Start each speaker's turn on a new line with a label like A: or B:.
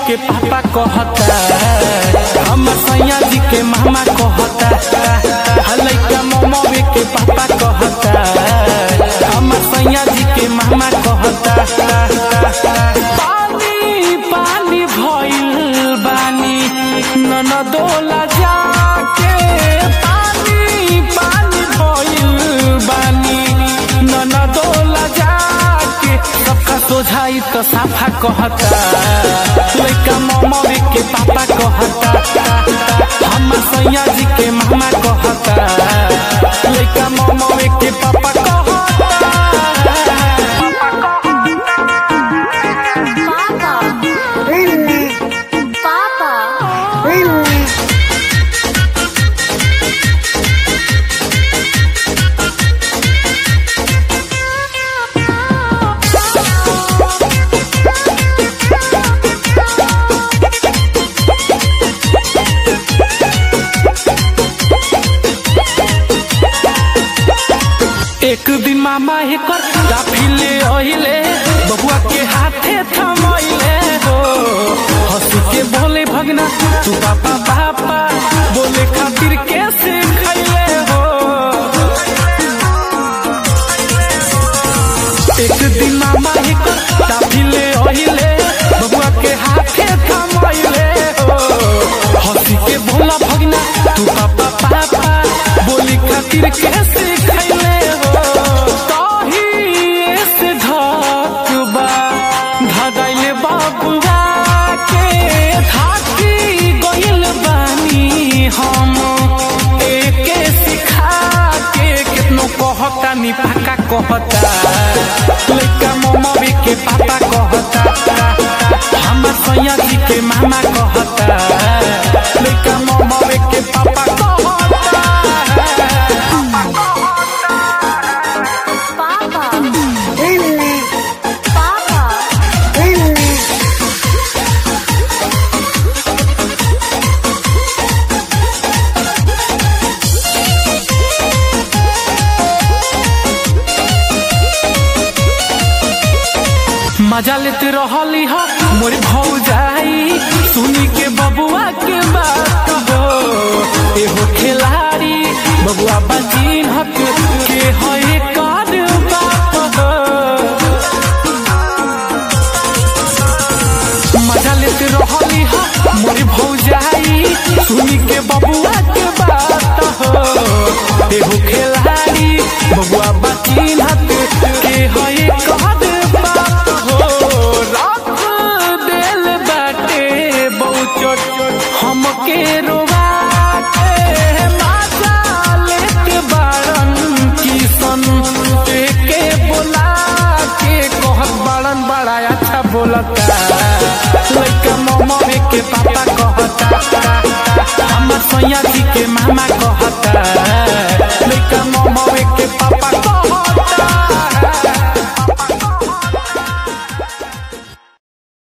A: के पापा कहता हमर सैया जी के मामा कहता लइका ममवे के पापा कहता हमर सैया जी के मामा कहता पानी पानी भइल बानी ननदोला जाके पानी पानी भइल बानी ननदोला जाके सबका सोझाई तो साफा कहता लइका ममवे के पापा कहता हमर सैया जी के मामा कहता लइका ममवे के पापा कहता
B: Papa. Papa.
A: एक दिन मामा एकर काफिले ओहिले बबुआ के हाथे थमैले हो हंस के बोले भगना तू पापा पापा बोले खातिर कैसे खैले हो एक दिन मामा एकर काफिले ओहिले बबुआ के हाथे थमैले हो हंस के बोला भगना तू पापा पापा बोली खातिर कैसे खैले हो ताही से धक बा धगैले बाबुआ के थाकी गइल बानी हम एके सिखा के केतनो कहता नि पाका कहता लइका ममवी के पापा कहता हमर सैया जी के मामा कहता लइका ममवी के पापा कहता
B: Papa. Papa.
A: मजा लेते रहली ह मोर भौजाई सुनी के बबुआ के बात हो एहो खिलाड़ी बबुआ बजीन हक के है कार बात हो मजा लेते रहली ह मोर भौजाई सुनी के बबुआ के बात हो एहो खिलाड़ी बबुआ बजीन हक के है कार बात हो रख देल बाटे बहुचोट हमके रोवा के माजा लेते बाड़न किसन के बोला के कहत बाड़न बड़ा अच्छा बोलता